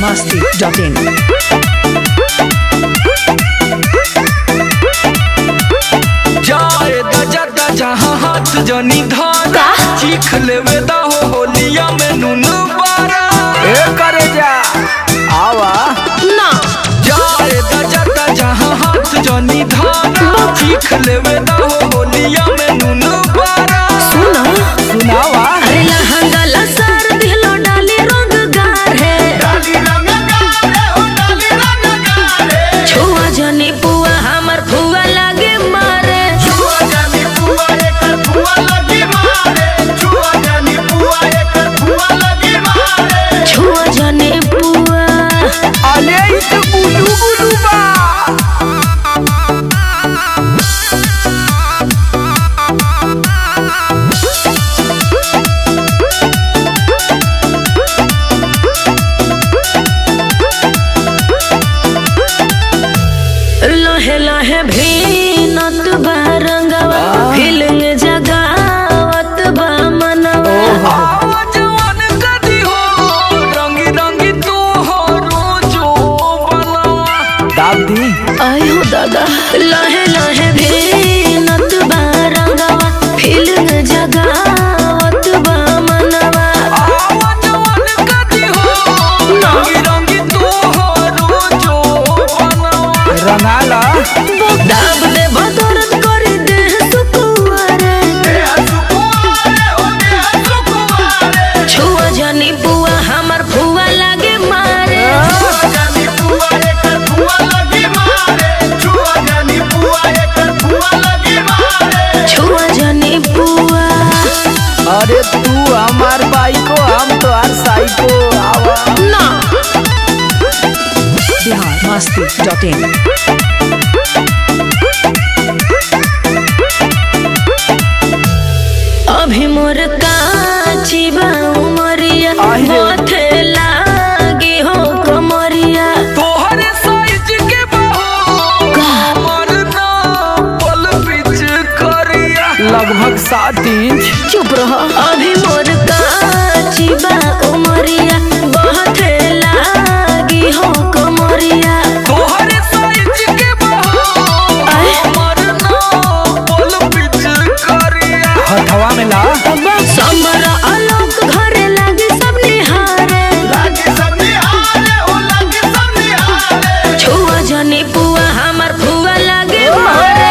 masti.in. जाए दजा दजा हाथ जनी धारा चीख लेवे दा हो होलिया में नून बारा ए करे जा आवा ना जाए दजा दजा हाथ जनी धारा चीख लेवे दा हो होलिया में नून बारा सुना सुनावा अरे लहंगा लसर दिलो डाली रंग गार है छुआ जनी पुआ हमर फुआ लागे मारे छुआ जनी पुआ अले इ तो बुलू बुलू बा लहे लहे भीनत बा रंगवा फीलिंग जगावत बा मनवा जवान कदी हो रंगी रंगी तू हो रोजो बनवा दाब दी आयो दादा लहे लहे भीनत बा रंगवा फीलिंग जगावत बा मनवा जवान कदी हो रंगी रंगी तू हो रोजो बनवा रंगाला दाब दे बदरत कर दे सुकुआरे छुआ जनी बुआ हमर फुआ लागे मारे छुआ जनी बुआ अरे तू हमार बाइको हम तो हर साइको आवा ना Bihar masti.in. अभी मोर काची बा उमरिया आहे रे। माथे लागी हो कमरिया तोहरे साइज के बहो हमर ना पल पिच करिया लगभग सात इंच चुप रहो अभी मोर काची बा उमरिया माथे लागी हो कमरिया तोहरे साइज के बहो आए। हमर ना पल पिच करिया हथवा में ला समर आलोक घरे लागे सब निहारे छुआ जनी पुआ हमर फुआ लागे मारे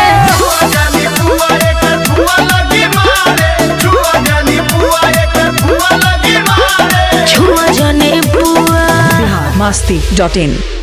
छुआ जनी पुआ Bihar masti.in.